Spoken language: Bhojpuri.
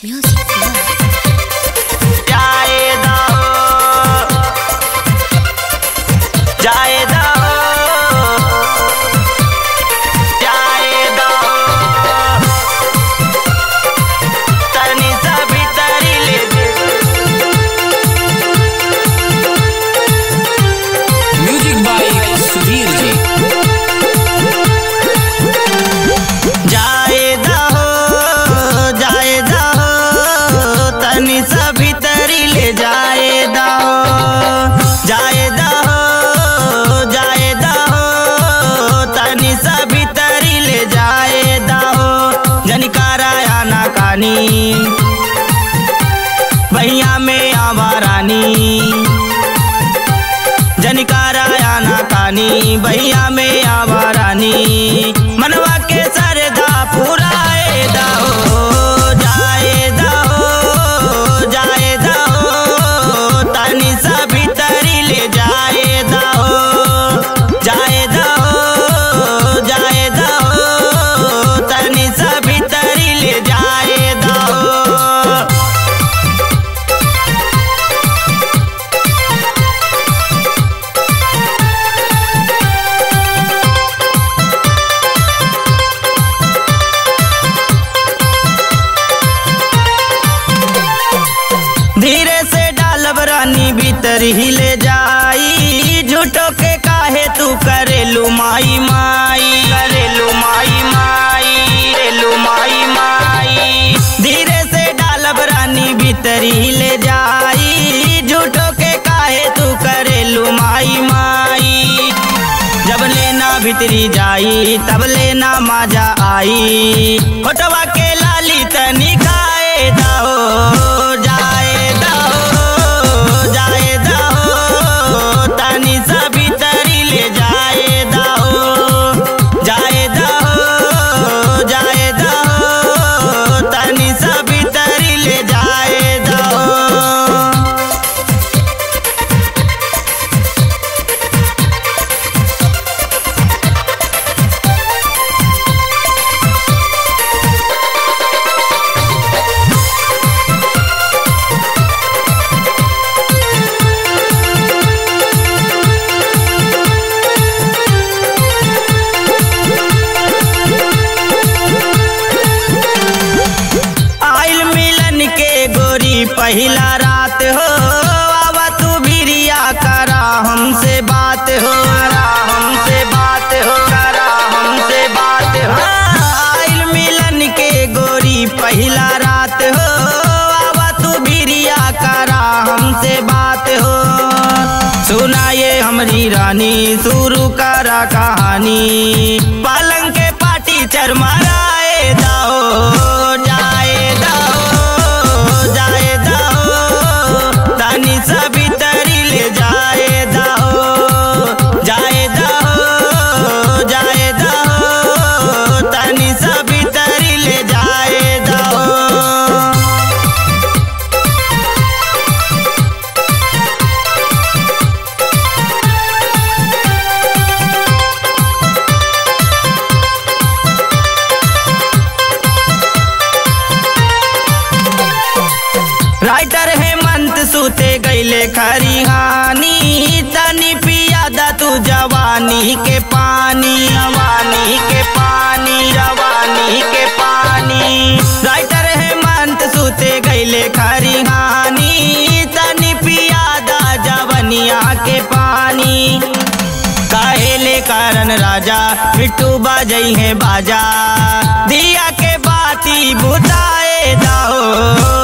Music Club. जाएदा हो जाएदा हो जाएदा हो तनी सा भीतरी ले दे म्यूजिक बाय सुधीर जी जाएदा हो जाएदा हो तनी सा भीतरी ले जाएदा हो जाएदा हो जाएदा हो तनी सा भीतरी ले जाएदा हो जनिकारा आना कानी भैया में आवारानी जनिकारा आना कानी भैया में आवारानी मनवा के सरदा पुराएदा हो जाएदा हो जाएदा हो तनी सा भीतरी ले जाएदा हो जाएदा हो जाएदा हो तनी सा भीतरी ले जाएदा हो धीरे से डालब रानी भीतर ही ले जाई झूठो के काहे तू करेलू माई माई करेलू माई माई करेलू माई माई धीरे से डालब रानी भीतर ही ले जाई झूठो के काहे तू करेलू माई माई जब लेना भीतरी जाई तब लेना मजा आई होटवा के लाली तनी खाए दाओ जाए दाओ जाए दाओ तनी सा भीतरी ले जाए दाओ जाए दाओ जाए दाओ तनी सा भीतरी ले जाए दाओ आइल मिलन के गोरी पहिला रात हो आवा तू बिरिया करा हमसे बात हो करा हमसे बात हो करा हमसे बात हो आइल मिलन के गोरी पहिला रात हो आवा तू बिरिया करा हमसे बात हो सुनाए हमरी रानी शुरू करा कहानी पालंग के पाटी चरमराए दाओ जाए दाओ जाए दाओ तानी सभी तरी ले जाए दाओ जाए दाओ जाए दाओ तानी सभी तरी ले जाए दाओ राइटर हेमंत सूते गईले खरिहानी तनी पियादा तू जवानी के पानी जवानी के पानी जवानी के पानी राइटर हेमंत सूते गईले खरिहानी तनी पियादा जवनिया के पानी काहेले कारण राजा बिट्टू बाजई है बाजा दिया के बाती बुताए दाओ